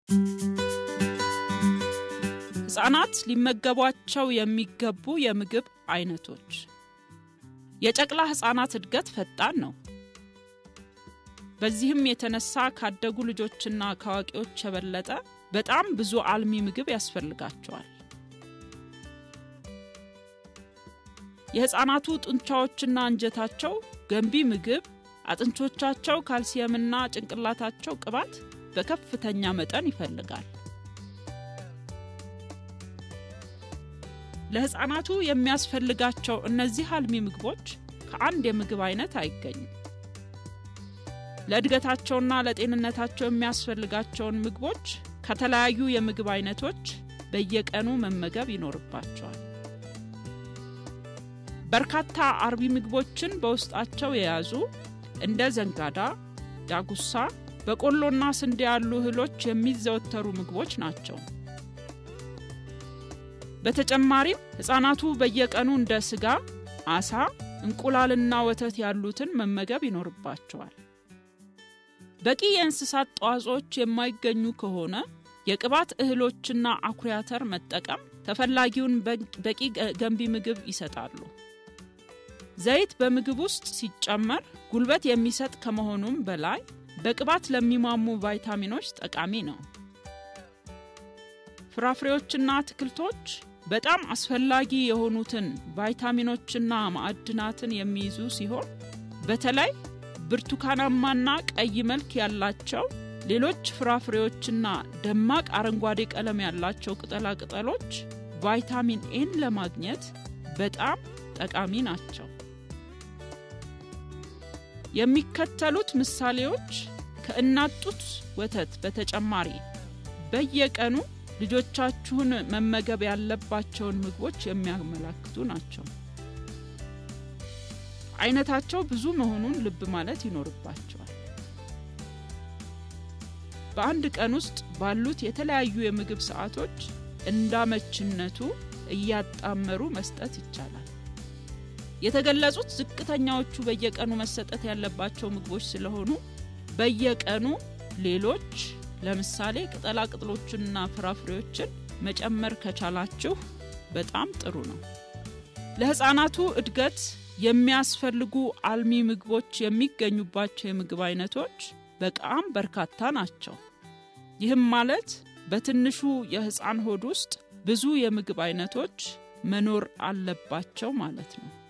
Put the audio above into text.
ሕፃናት ሊመገቧቸው የሚገቡ የምግብ አይነቶች። የጨቅላ ሕፃናት እድገት ፈጣን ነው። በዚህም የተነሳ ካደጉ ልጆችና ከአዋቂዎች የበለጠ በጣም ብዙ አልሚ ምግብ ያስፈልጋቸዋል። የሕፃናቱ ጡንቻዎችና አንጀታቸው ገንቢ ምግብ፣ አጥንቶቻቸው ካልሲየምና ጭንቅላታቸው ቅባት በከፍተኛ መጠን ይፈልጋል። ለሕፃናቱ የሚያስፈልጋቸው እነዚህ አልሚ ምግቦች ከአንድ የምግብ አይነት አይገኙም። ለእድገታቸውና ለጤንነታቸው የሚያስፈልጋቸውን ምግቦች ከተለያዩ የምግብ አይነቶች በየቀኑ መመገብ ይኖርባቸዋል። በርካታ አርቢ ምግቦችን በውስጣቸው የያዙ እንደ ዘንጋዳ፣ ዳጉሳ፣ በቆሎና ስንዴ ያሉ እህሎች የሚዘወተሩ ምግቦች ናቸው። በተጨማሪም ሕፃናቱ በየቀኑ እንደ ስጋ፣ አሳ፣ እንቁላልና ወተት ያሉትን መመገብ ይኖርባቸዋል። በቂ የእንስሳት ተዋጽኦች የማይገኙ ከሆነ የቅባት እህሎችና አኩሪ አተር መጠቀም ተፈላጊውን በቂ ገንቢ ምግብ ይሰጣሉ። ዘይት በምግብ ውስጥ ሲጨመር ጉልበት የሚሰጥ ከመሆኑም በላይ በቅባት ለሚሟሙ ቫይታሚኖች ጠቃሚ ነው። ፍራፍሬዎችና አትክልቶች በጣም አስፈላጊ የሆኑትን ቫይታሚኖችና ማዕድናትን የሚይዙ ሲሆን በተለይ ብርቱካናማና ቀይ መልክ ያላቸው ሌሎች ፍራፍሬዎችና ደማቅ አረንጓዴ ቀለም ያላቸው ቅጠላ ቅጠሎች ቫይታሚን ኤን ለማግኘት በጣም ጠቃሚ ናቸው። የሚከተሉት ምሳሌዎች ከእናት ጡት ወተት በተጨማሪ በየቀኑ ልጆቻችሁን መመገብ ያለባቸውን ምግቦች የሚያመላክቱ ናቸው። አይነታቸው ብዙ መሆኑን ልብ ማለት ይኖርባቸዋል። በአንድ ቀን ውስጥ ባሉት የተለያዩ የምግብ ሰዓቶች እንዳመችነቱ እያጣመሩ መስጠት ይቻላል። የተገለጹት ዝቅተኛዎቹ በየቀኑ መሰጠት ያለባቸው ምግቦች ስለሆኑ በየቀኑ ሌሎች ለምሳሌ ቅጠላ ቅጠሎችንና ፍራፍሬዎችን መጨመር ከቻላችሁ በጣም ጥሩ ነው። ለሕፃናቱ እድገት የሚያስፈልጉ አልሚ ምግቦች የሚገኙባቸው የምግብ አይነቶች በጣም በርካታ ናቸው። ይህም ማለት በትንሹ የሕፃን ሆድ ውስጥ ብዙ የምግብ አይነቶች መኖር አለባቸው ማለት ነው።